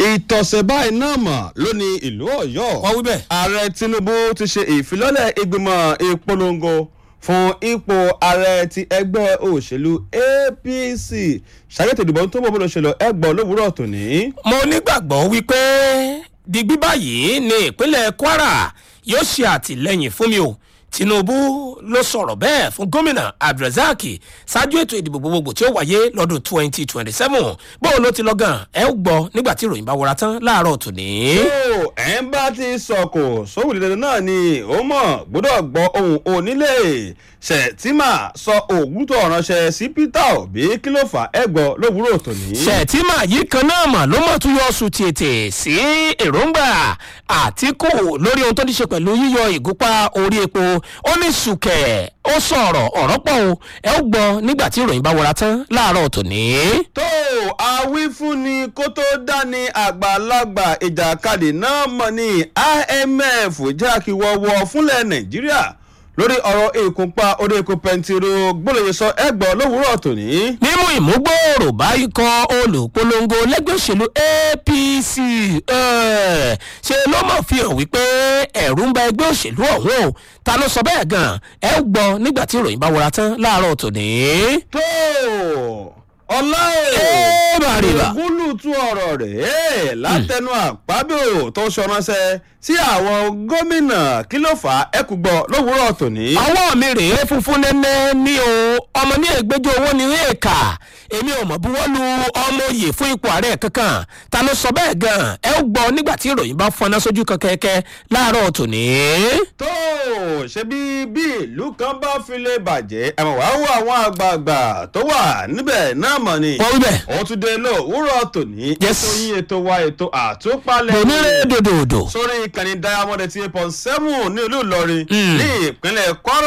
ìtọ̀sẹ̀ báyìí náà mọ̀ lónìí ìlú ọ̀yọ́ wọ́n wí bẹ́ẹ̀. ààrẹ tinubu ti ṣe ìfilọ́lẹ̀ ìgbìmọ̀ ìpolongo fún ipò ààrẹ ti ẹgbẹ́ òṣèlú apc ṣàyẹ̀tò ìdìbò tó bọ̀ bọ̀ lọ́sẹ̀lọ ẹgbọ́n lówùúrọ̀ tòní. mo nígbàgbọ́ wípé digbí báyìí ní ìpínlẹ̀ kwara yóò ṣe àtìlẹ́yìn fún mi o tinubu ló sọ̀rọ̀ bẹ́ẹ̀ fún gómìnà abdulrasaq ṣáájú ètò ìdìbò gbogbogbò tí ó wáyé lọ́dún 2027 bóun ló ti lọ gan ẹ ó gbọ́ nígbà tí ìròyìn bá wọra tán láàárọ̀ tòní. ó ẹ̀ ń bá ti sọ̀kò sóhùn dídẹ náà ni ó mọ̀ gbọ́dọ̀ gbọ́ ohun onílé ṣètìmá sọ ògùn tó ránṣẹ́ sí peter obi kí ló fà ẹ gbọ́ lówùúrọ̀ tòní. ṣètìmá yìí kan náà mà ló mọ̀ tún yọ oṣù tètè sí èròǹgbà àtìkù lórí ohun tó ní ṣe pẹ̀lú yíyọ ìgúnpá orí epo ó ní sùkẹ̀ ó sọ̀rọ̀ ọ̀rọ̀ pọ̀ o ẹ ó gbọ́ nígbà tí ìròyìn bá wọra tán láàárọ̀ tòní. tó àwífúnni kó tó dání àgbàlagbà ìjàkadì náà mọ̀ ní imf jákèwọ́wọ́ fúnlẹ̀ nàìjíríà lórí ọ̀rọ̀ ìkúnpá orí epo pẹntiró gbọ́dọ̀ sọ ẹgbọ́n lówùúrọ̀ tòní. mímú ìmúgbòòrò bá ikọ̀ olùpolongo lẹ́gbẹ́ òṣèlú apc eh, ṣe ló mọ̀ fi hàn wípé ẹ̀rù ń ba ẹgbẹ́ òṣèlú ọ̀hún o ta ló sọ bẹ́ẹ̀ gan ẹ ó gbọ́ nígbà tí ìròyìn bá wọra tán láàárọ̀ tòní. tó ọlá Ẹ bá rí bá. ògúnlùtù ọ̀rọ̀ rẹ̀ látẹnu àpábíò tó ṣọránṣẹ́ sí àwọn gómìnà kí ló fà á ẹkú gbọ́ lówùúrọ̀ tòní. ọwọ́ mi rèé funfun nẹ́nẹ́ ní o ọmọ ní ẹgbẹ́jọ́ owó ní èèkà èmi ò mọ̀ bí wọ́n lu ọmọ oyè fún ipò ààrẹ kankan ta ló sọ bẹ́ẹ̀ gan ẹ ó gbọ́ nígbà tí ìròyìn bá fọná sójú kan kẹ́kẹ́ láàárọ̀ tòní. tó ṣe bí bí ìlú kan bá fi lè bàjẹ́ ẹ̀mọ̀ wá wọ àwọn àgbààgbà tó wà níbẹ̀ náà mọ̀ ni. wọ́n wí bẹ́ẹ̀ òun tún dé lówùúrọ̀ tòní. Yes. ètò yín ètò wa ètò àtúpalẹ̀ onírè dòdòdò. sórí ìkànnì diamond eighty eight point seven ní olú ìlọrin Mm. ní ìpínlẹ̀ kwara